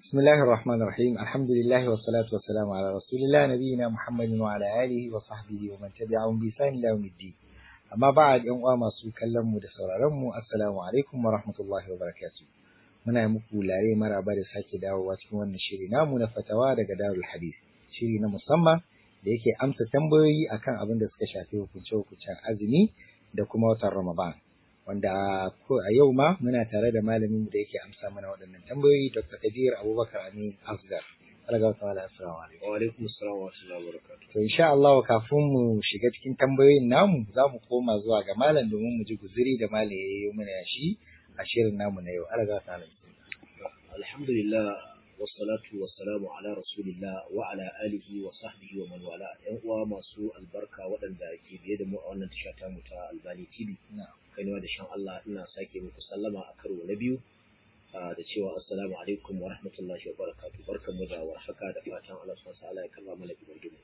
بسم الله الرحمن الرحيم الحمد لله والصلاة والسلام على رسول الله نبينا محمد وعلى آله وصحبه ومن تبعهم بإحسان إلى يوم الدين amma ba yan uwa masu kallon mu da sauraron mu assalamu alaikum wa rahmatullahi wa barakatuh muna yi muku lare maraba da sake dawowa cikin wannan shiri namu na fatawa daga Darul Hadith shiri na musamman da yake amsa tambayoyi akan abin da suka shafi hukunce hukuncen azumi da kuma watan Ramadan wanda a yau ma muna tare da malamin da yake amsa mana waɗannan tambayoyi Dr. Kadir Abubakar Amin Asgar Alga wa ta'ala assalamu alaikum. Wa alaikum assalam wa rahmatullahi wa barakatuh. To insha Allah kafin mu shiga cikin tambayoyin namu za mu koma zuwa ga malam domin mu ji guzuri da malam ya yi mana shi a shirin namu na yau. Alga wa ta'ala. Alhamdulillah wassalatu wassalamu ala rasulillah wa ala alihi wa sahbihi wa man wala. Yan uwa masu albarka waɗanda ke biye da mu a wannan tasha ta mu ta Albani TV. Kaiwa da shan Allah ina sake muku sallama a karo na biyu. da cewa assalamu alaikum wa rahmatullahi wa barakatu barkanmu da warhaka da fatan Allah subhanahu wa ta'ala ya kalla mana ibadun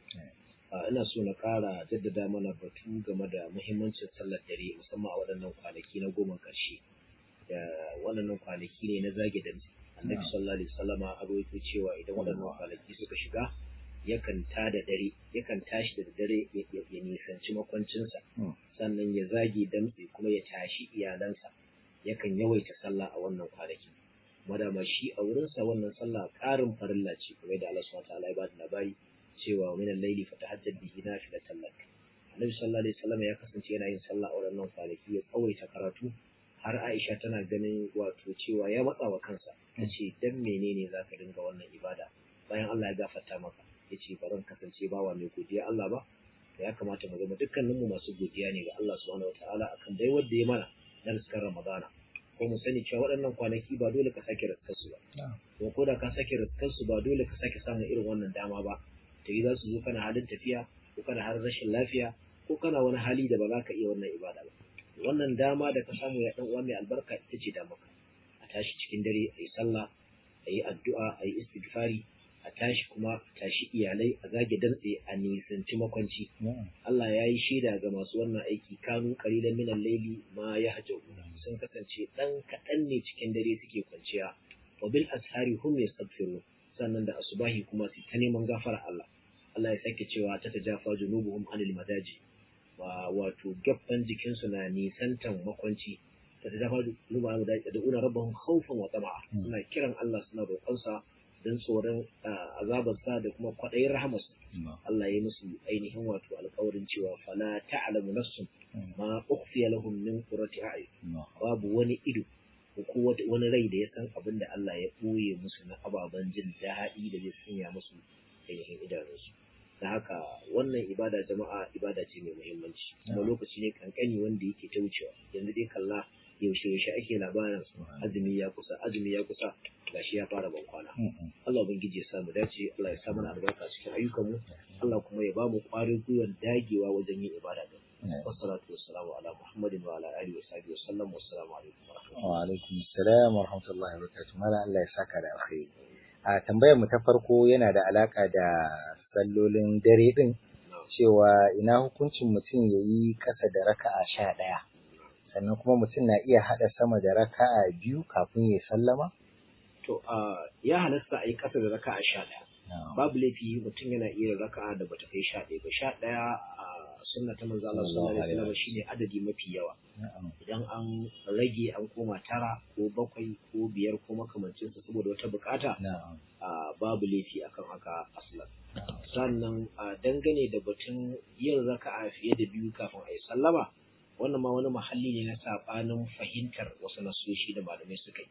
ina so na ƙara jaddada mana batu game da muhimmancin sallar dare musamman a waɗannan kwanaki na goma ƙarshe da waɗannan kwanaki ne na zage da annabi sallallahu alaihi wasallama a rawaito cewa idan waɗannan kwanaki suka shiga yakan ta da dare yakan tashi da dare ya nisanci makwancinsa sannan ya zage damtse kuma ya tashi iyalansa yakan yawaita sallah a wannan kwanaki madama shi a wurinsa wannan sallah ƙarin farilla ce kamar da Allah subhanahu wataala ya bada labari cewa min al-layli fatahajjad bihi nafilatan lak Annabi sallallahu alaihi wasallam ya kasance yana yin sallah a wannan kwanaki ya tsawaita karatu har Aisha tana ganin wato cewa ya matsa wa kansa tace dan menene zaka dinga wannan ibada bayan Allah ya gafarta maka yace ba zan kasance bawa mai godiya Allah ba ya kamata mu zama dukkaninmu masu godiya ne ga Allah subhanahu wataala akan dai wanda ya mana na riskar Ramadana ko mu sani cewa waɗannan kwanaki ba dole ka sake riskar su ba ko ko da ka sake riskar su ba dole ka sake samun irin wannan dama ba ta yi za su zo kana halin tafiya ko kana har rashin lafiya ko kana wani hali da ba za ka iya wannan ibada ba wannan dama da ka samu ya dan uwa mai albarka ita ce da maka a tashi cikin dare a yi sallah a yi addu'a a yi istighfari a tashi kuma a tashi iyalai a zage dantse a nisanci makwanci Allah ya yi shaida ga masu wannan aiki kanu qalilan minal layli ma yahjabu sun kasance dan kaɗan ne cikin dare suke kwanciya wa bil ashari hum yastaghfirun sannan da asubahi kuma su ta neman gafara Allah Allah ya sake cewa ta tajafa junubuhum anil madaji wa wato gaffan jikinsu na nisantan makwanci ta tajafa junubuhum anil madaji da una rabbahum khawfan wa tama'a suna kiran Allah suna roƙonsa don tsoron azabarsa da kuma kwaɗayin rahamarsa Allah ya musu ainihin wato alƙawarin cewa fala ta'lamu nafsun ma ukhfiya lahum min qurrati a'yun babu wani ido ko wani rai da ya san abin da Allah ya ɓoye musu na ababen jin daɗi da zai sanya musu ainihin idanunsu da haka wannan ibada jama'a ibada ce mai muhimmanci kuma lokaci ne kankani wanda yake ta wucewa yanzu dai kalla yaushe yaushe ake labarin azumi ya kusa azumi ya kusa gashi ya fara ban kwana Allah ubangiji ya samu dace Allah ya sa mana albarka cikin ayyukanmu Allah kuma ya bamu ƙwarin gwiwar dagewa wajen yin ibada din wassalatu wassalamu ala muhammadin wa ala alihi wa sahbihi wasallam wassalamu alaikum wa rahmatullahi wa alaikum assalam wa rahmatullahi wa barakatuh mala Allah ya saka da alkhairi a tambayar mu ta farko yana da alaka da sallolin dare din cewa ina hukuncin mutum yayi kasa da raka'a sha ɗaya sannan kuma mutum na iya haɗa sama da raka'a biyu kafin ya sallama? To, ya halasta a yi ƙasa da raka'a sha ɗaya. Babu laifi mutum yana iya raka'a da bata kai sha ɗaya ba. Sha ɗaya a sunna ta manzo Allah sallallahu alaihi wasallam shine adadi mafi yawa. Idan an rage an koma tara ko bakwai ko biyar ko makamancin sa saboda wata bukata babu laifi akan haka aslan. Sannan dangane da batun yin raka'a fiye da biyu kafin a yi sallama wannan ma wani mahalli ne na sabanin fahimtar wasu nasoshi da malamai suka yi.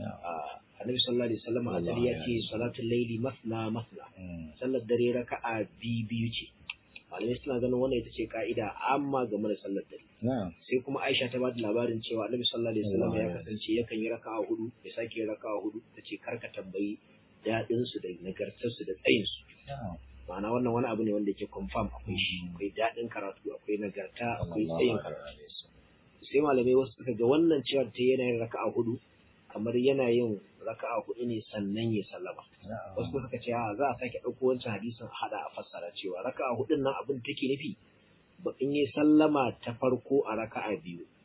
Annabi sallallahu alaihi wasallam a dare ya ce salatul laili masna masna. Sallar dare raka'a biyu biyu ce. Malamai suna ganin wannan ita ce ka'ida amma game da sallar dare. Sai kuma Aisha ta bada labarin cewa Annabi sallallahu alaihi wasallam ya kasance yakan yi raka'a hudu ya sake yi raka'a hudu ta ce karka tambayi daɗin su da nagartar su da tsayin su. ma'ana wannan wani abu ne wanda yake confirm akwai shi akwai daɗin karatu akwai nagarta akwai tsayin karatu sai malamai wasu suka ga wannan cewa ta yana yin raka'a hudu kamar yana yin raka'a hudu ne sannan ya sallama wasu suka ce a za a sake ɗauko wancan hadisin a haɗa a fassara cewa raka'a hudun nan abin take nufi ba in yi sallama ta farko a raka'a biyu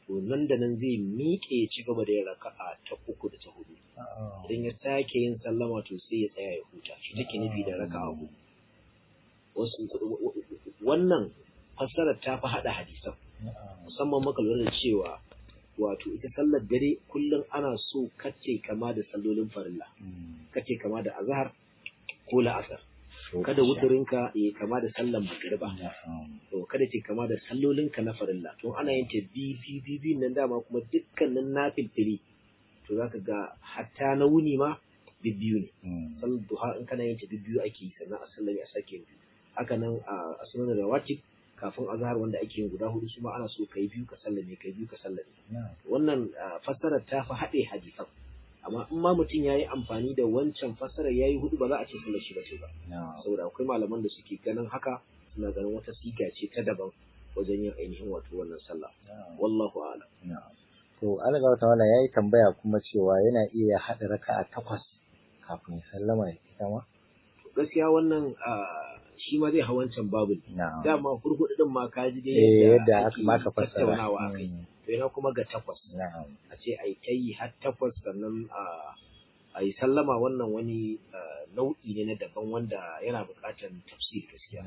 to nan da nan zai miƙe ya ci gaba da yin raka'a ta uku da ta hudu idan ya sake yin sallama to sai ya tsaya ya huta shi take nufi da raka'a hudu wasu wannan fassarar ta fi haɗa hadisan musamman maka lura da cewa wato ita sallar dare kullum ana so kace kama da sallolin farilla kace kama da azhar ko la'asar kada wuturinka ya kama da sallan magriba to kada ce kama da sallolinka na farilla to ana yin ta bi bi bi bi nan dama kuma dukkanin nafilfili to zaka ga hatta na wuni ma bibbiyu ne sallar duha in kana yin ta bibbiyu ake yi sannan a sallami a sake yin haka nan a sunan rawatib kafin azhar wanda ake yin guda hudu su ma ana so kai biyu ka sallame kai biyu ka sallame wannan fassarar ta fi haɗe hadisan amma in ma mutum ya yi amfani da wancan fassarar ya yi hudu ba za a ce sallar shi ba ce ba saboda akwai malaman da suke ganin haka suna ganin wata siga ce ta daban wajen yin ainihin wato wannan sallah wallahu a'lam to alga wata wala yayi tambaya kuma cewa yana iya haɗa raka'a takwas kafin ya sallama ya ita ma gaskiya wannan shi ma zai hawancan babu dama hurhudu din ma ka ji dai yadda aka maka fassara tattaunawa akai to yana kuma ga takwas a ce ai kai har takwas sannan a yi sallama wannan wani nau'i ne na daban wanda yana buƙatar tafsir gaskiya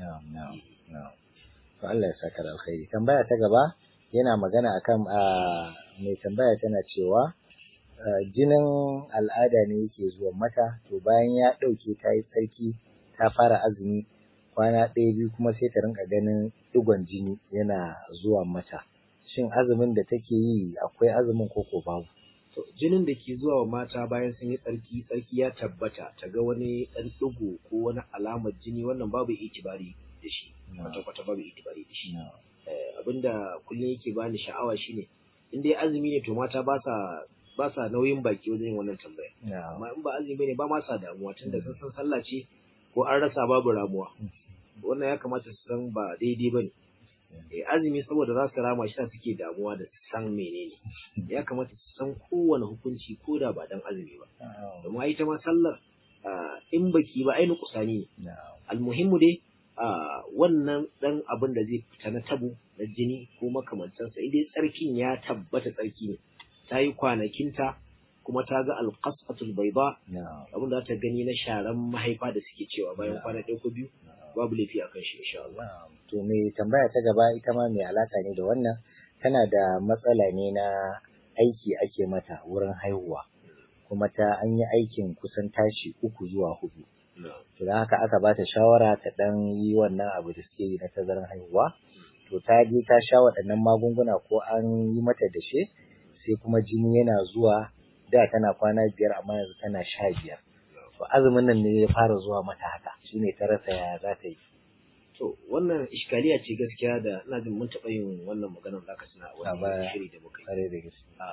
to Allah ya saka da alkhairi tambaya ta gaba yana magana akan mai tambaya tana cewa jinin al'ada ne yake zuwa mata to bayan ya ɗauke ta yi tsarki ta fara azumi kwana ɗaya biyu kuma sai ta rinka ganin digon jini yana zuwa mata shin azumin da take yi akwai azumin ko ko babu to jinin da ke zuwa wa mata bayan sun yi tsarki tsarki ya tabbata ta ga wani ɗan ɗigo ko wani alamar jini wannan babu itibari da shi kwata kwata babu itibari da shi abinda kullum yake bani sha'awa shine in dai azumi ne to mata ba sa ba sa nauyin baki wajen yin wannan tambaya amma in ba azumi ne ba ma sa damuwa tunda sun san sallah ce ko an rasa babu ramuwa wannan ya kamata su san ba daidai ba ne azumi saboda za su rama shi suke damuwa da san menene ya kamata su san kowane hukunci ko da ba dan azumi ba domin ai ta ma sallar in baki ba ai kusani ne almuhimmu dai wannan dan abin da zai fita na tabu na jini ko makamantansa idai tsarkin ya tabbata tsarki ne ta yi kwanakinta kuma ta ga alƙasatul bayda abin da ta gani na sharan mahaifa da suke cewa bayan kwana ɗaya ko biyu babu laifi akan shi insha Allah to me tambaya ta gaba ita ma mai alaka ne da wannan tana da matsala ne na aiki ake mata wurin haihuwa kuma ta an yi aikin kusan tashi uku zuwa hudu to don haka aka bata shawara ta dan yi wannan abu da suke yi na tazaran haihuwa to ta je ta sha waɗannan magunguna ko an yi mata dashe sai kuma jini yana zuwa da tana kwana biyar amma yanzu tana sha biyar to azumin nan ne ya fara zuwa mata haka shine ta rasa ya za ta yi to wannan iskaliya ce gaskiya da ina jin mun taɓa yin wannan maganar da aka suna wani shiri da muka yi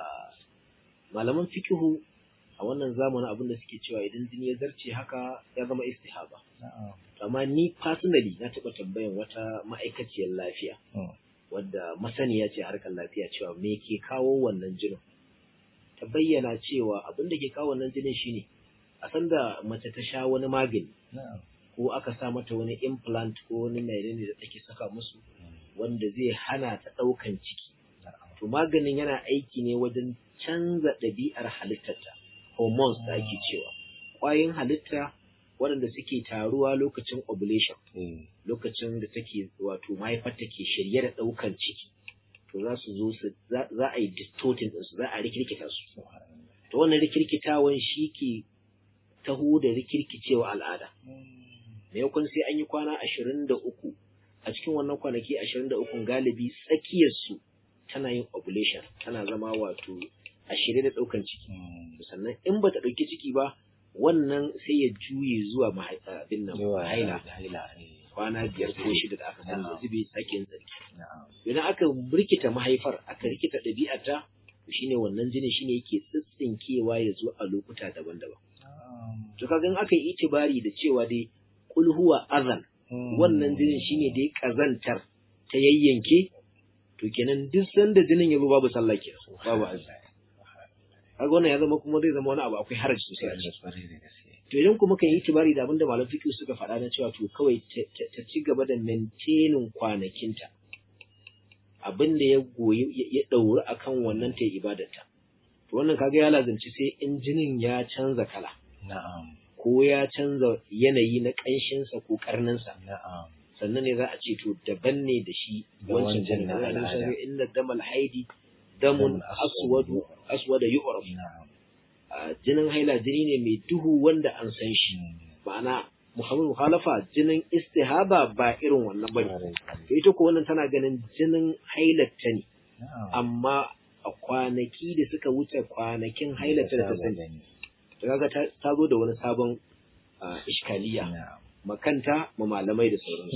malaman fikihu a wannan zamanin abin da suke cewa idan jini ya zarce haka ya zama istihaba amma ni personally na taɓa tambayan wata ma'aikaciyar lafiya wadda masaniya ce harkar lafiya cewa me ke kawo wannan jinin ta bayyana cewa abin da ke kawo wannan jinin shine a sanda mace ta sha wani magani ko aka sa mata wani implant ko wani menene da take saka musu wanda zai hana ta ɗaukan ciki to maganin yana aiki ne wajen canza ɗabi'ar halittarta hormones da ake cewa ƙwayoyin halitta waɗanda suke taruwa lokacin ovulation lokacin da take wato mahaifar take shirye da ɗaukan ciki to za su zo su za a yi distorting ɗinsu za a rikirkita su to wannan rikirkitawan shi ke taho da rikirkicewa al'ada maimakon sai an yi kwana ashirin da uku a cikin wannan kwanaki ashirin da uku galibi tsakiyarsu tana yin ovulation tana zama wato a shirye da ɗaukan ciki sannan in bata ɗauki ciki ba wannan sai ya juye zuwa abin nan haila kwana biyar ko shida da aka sani da zube sake yin tsarki idan aka rikita mahaifar aka rikita ɗabi'arta shine wannan jinin shine yake tsitsinkewa ya zo a lokuta daban-daban to kaga in aka yi itibari da cewa dai kul huwa azan wannan jinin shine dai kazantar ta yayyanke to kenan duk sanda jinin ya zo babu sallah kenan babu azumi kaga wannan ya zama kuma zai zama wani abu akwai haraji sosai a ciki to idan kuma kan yi itibari da abinda malam fiqh suka faɗa na cewa to kawai ta ci gaba da maintaining kwanakinta abin da ya goyi ya ɗauri akan wannan ta ibadarta to wannan kaga ya lazanci sai in jinin ya canza kala na'am ko ya canza yanayi na ƙanshinsa ko ƙarninsa na'am sannan ne za a ce to daban ne da shi Da wancan wancan jinin na Allah ya al'ada. ce inna damal haidi damun Damun aswadu. aswadu aswada yu'raf na'am Ah, jinin haila jini ne mai duhu wanda an san shi ma'ana muhammad mukhalafa jinin istihaba ba irin wannan bane Kwarai, to ita ko wannan tana ganin jinin hailatta ne na'am amma a kwanaki da suka wuce kwanakin hailatta da ta sani to kaga ta ta zo da wani sabon ah, iskaliya na'am makanta ma malamai da sauransu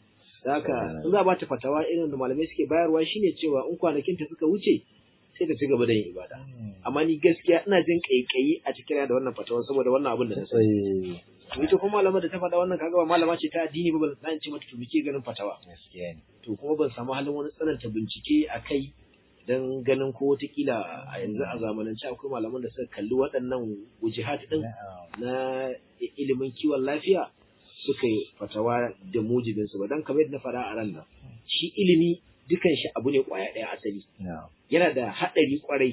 haka in za a bata fatawa irin da malamai suke bayarwa shine cewa in kwanakin ta suka wuce sai ta ci gaba da yin ibada amma ni gaskiya ina jin kaikayi a cikin da wannan fatawa saboda wannan abin da na sani sai ita kuma malama da ta faɗa wannan kaga ba malama ce ta addini ba ban san ce mata to muke ganin fatawa gaskiya ne to kuma ban samu halin wani tsananta bincike a kai don ganin ko wataƙila a yanzu a zamanance akwai malaman da suka kalli waɗannan wujihat ɗin na'am na i- ilimin kiwon lafiya suka yi fatawa da mujibinsu ba don kamar yadda na faɗa a ran nan shi ilimi dukan shi abu ne ƙwaya ɗaya asali na'am yana da haɗari ƙwarai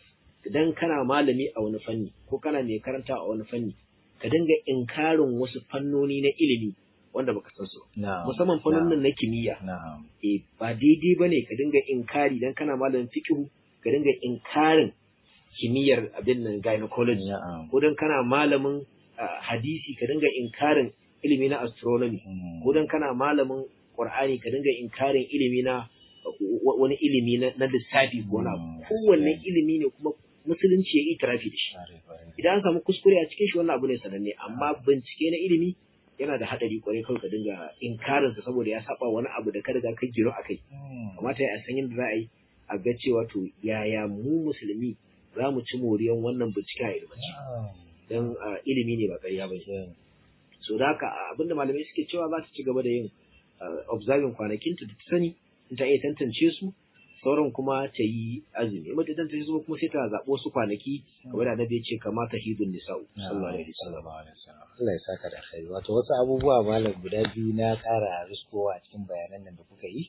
idan kana malami a wani fanni ko kana mai karanta a wani fanni ka dinga inkarin wasu fannoni na ilimi wanda baka san su ba. na'am musamman fannonin na kimiyya na'am eh ba daidai bane ka dinga inkari dan kana malamin fiqh ka dinga inkarin kimiyyar abin nan gynecology na'am ko dan kana malamin ah, hadisi ka dinga inkarin ilimi na astronomy Mm. ko dan kana malamin qur'ani ka dinga inkarin ilimi na wa- wani ilimi na na lissafi ko na Mm, kowanne gaskiya. ilimi ne kuma musulunci ya yi itirafi da shi Kwarai, kwarai. idan an samu kuskure a cikin shi wannan abu ne sananne amma bincike na ilimi yana da hadari kwarai kawai ka dinga inkarin sa saboda ya saba wani abu da ka riga ka giro akai Mm. kamata ya san yadda za a yi a ga cewa to yaya mu musulmi za mu ci moriyan wannan binciken a ilmanci Na'am. don ilimi ne ba ƙarya ba ne Gaskiya ne. so da haka abinda malamai suke cewa za ta ci gaba da yin ah, observing kwanakinta da ta sani in ta iya tantance su sauran kuma ta yi azumi in ba ta tantance su ba kuma sai ta zaɓi wasu kwanaki kamar da annabi ya ce kamata hidun nisa'u sallallahu alaihi wasallam Sallallahu alaihi wasallam. Allah ya saka da alkhairi. Wato wasu abubuwa malam guda biyu na ƙara riskowa a cikin bayanan nan da kuka yi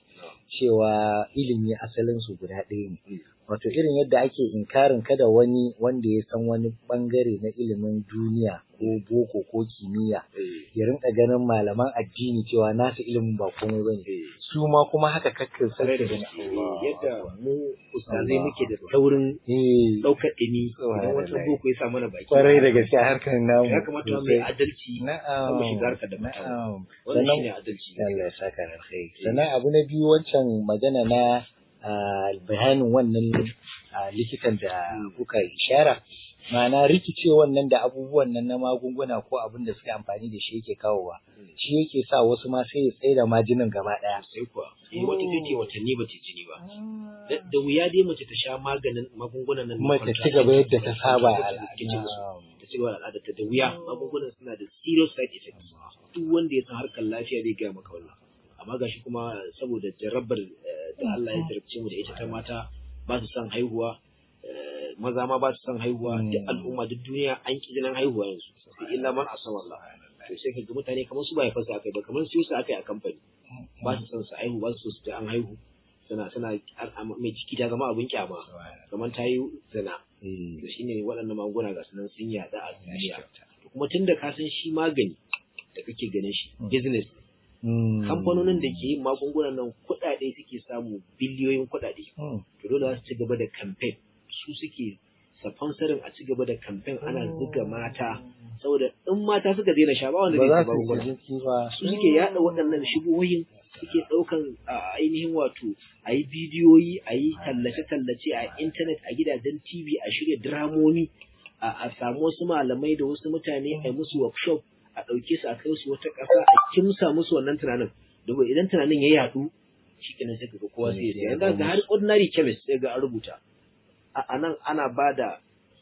cewa ilimi asalin su guda ɗaya ne. Wato irin yadda ake inkarin kada wani wanda ya san wani bangare na ilimin duniya ko boko ko kimiyya Eh, ya rinka ganin malaman addini cewa nasu ilimin ba komai bane. eh. Su ma kuma haka kakkin Tare sarki da gani. gaske yadda mu ustazai Allah. muke da saurin Eh, ɗaukar ɗini idan Subhanallah. wata boko ya sa mana baki kwarai da gaske harkar namu. ya kamata mu sosai. yi adalci Na'am. mu shiga harkar da fatawa. Na'am. wannan Sannan- shine adalci Allah ya saka da alkhairi. Sannan abu na biyu wancan magana na ah, bayanin wannan ah, likitan da kuka ishara ma'ana rikice wannan da abubuwan nan na magunguna ko abin da suke amfani da shi yake kawowa shi yake sa wasu ma sai ya tsaye da majinin gaba ɗaya. sai kuwa eh wata take watanni ba ta jini ba da da wuya dai mace ta sha maganin magungunan nan na Kuma ta ci contraceptive gaba yadda ta saba a da suke ce musu. Na'am. ta ci gaba da al'adarta da wuya magungunan suna da serious side effects duk wanda ya san harkar lafiya zai gaya maka wannan amma gashi kuma saboda jarabar eh, da Allah ya jarabce mu da ita ta mata ba su son haihuwa eh, maza ma ba su son haihuwa Mm. duk al'umma duk duniya an ki jinin haihuwa yanzu sai illa man asama Allah to sai ka ga mutane kamar su ba ya fasa akai ba kamar su su akai a kamfani ba su son su haihu ba su so su ta an haihu suna suna an- an- mai ciki ta zama abin kyama kamar ta yi zina Eh, to shine waɗannan magunguna ga sunan sun yada a ya duniya kyauta. to kuma tunda ka san shi magani da kake ganin shi Mm. business Mm. kamfanonin da ke yin magungunan nan kuɗaɗe suke samu biliyoyin kuɗaɗe Mm. to dole za su ci gaba da campaign su suke sponsorin a ci gaba da campaign ana zuga mata saboda in mata suka daina sha ba wanda Ba zai za sha su yi magunguna jinki ba. su suke yada waɗannan shigohin suke ɗaukan a ainihin wato a yi bidiyoyi a yi tallace-tallace a intanet a gidajen tv a shirya dramomi a a samu wasu malamai da wasu mutane a yi musu workshop a ɗauke su a kai su wata ƙasa a kimsa musu wannan tunanin domin idan tunanin ya yaɗu shi kenan sai kaga kowa sai ya siya yanzu ga har ordinary chemist sai ga an rubuta a a nan ana ba da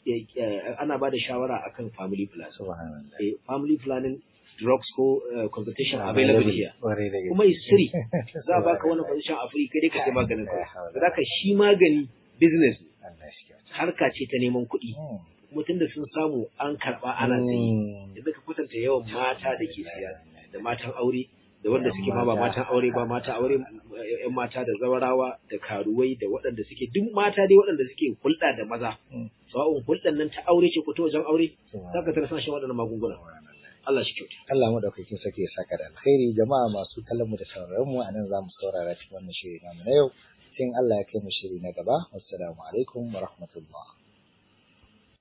ana ba da shawara akan family planning Subhanallah. eh, family planning drugs ko uh, consultation available here Kwarai da gaske. kuma is free za a baka wani position a free kai dai ka sai maganin ka za ka shi magani business ne. Allah shi kyauta. harka ce ta neman kuɗi Mm. kuma tunda sun samu an karɓa ana sayi Mm. yanzu ka kwatanta yawan mata da ke siya da matan aure da wanda suke ma ba matan aure ba mata aure yan mata da zawarawa da karuwai da waɗanda suke duk mata dai waɗanda suke hulɗa da maza sawa'un hulɗan nan ta aure ce ko ta wajen aure zaka tara suna shan waɗannan magunguna Allah shi kyauta Allah madaukakin sarki ya saka da alkhairi jama'a masu kallon mu da sauraron mu anan zamu saurara cikin wannan shiri namu na yau sai Allah ya kai mu shiri na gaba assalamu alaikum wa rahmatullah